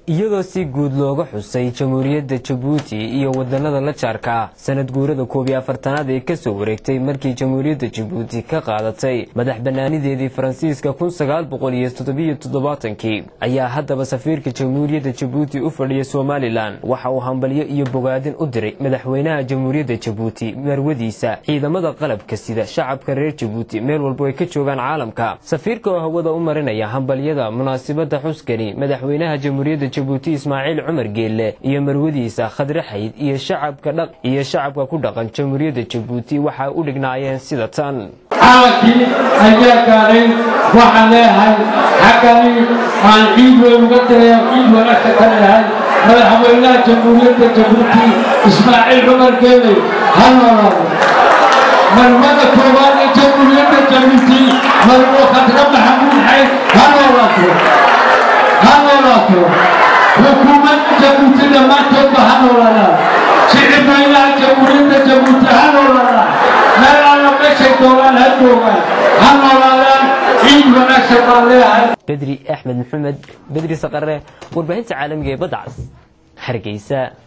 iyadoo si guud looga xusay jamhuuriyadda jabuuti iyo wadanada la jaarka ah sanad guurada koob iyo afartanaad ee kasoo wareegtay markii jamhuuriyadda jabuuti ka qaadatay madax banaanideedii faransiiska kun sagaal boqol iyo toddobiyo toddobaatankii ayaa haddaba safiirka jamhuuriyadda jabuuti u fadhiya somalilan waxa uu hambalyo iyo bogaadin u diray madaxweynaha jamhuuriyadda jabuuti marwadiisa ciidamada qalabka sida shacabka reer jabuuti meel walbo ay ka joogaan caalamka safiirka oo hawada u marinaya hambalyada munaasibada xuskani madaxweynaha jamhuuriyadda jabuuti ismaaciil cumar geelle iyo marwadiisa khadre xayd iyo shacabka dhaq iyo shacabka ku dhaqan jamhuuriyadda jabuuti waxay u dhignaayeen sida tan caalamkii ayaa gaaray waxaan leeyahay xaggani aan ciid weyn uga diraya ciid wanaagsan ka leeyahay madaxweynaha jamhuuriyadda jabuuti ismaaciil cumar geele ha noolaado marmada koowaad ee jamhuuriyadda jabuuti marwo khadre maxamuud xayd ha noolaato ha noolaato xukuumadda jabuuti dhammaantoodba ha noolaadaan shicibweynaha jamhuuriyadda jabuuti ha noolaadaan meel alla meeshay doonaan ha joogaan ha noolaadaan ciid wanaagsan baan leeyahay bedri axmed maxamed bedri saqare warbaahinta caalamiga ee badda cas hargeysa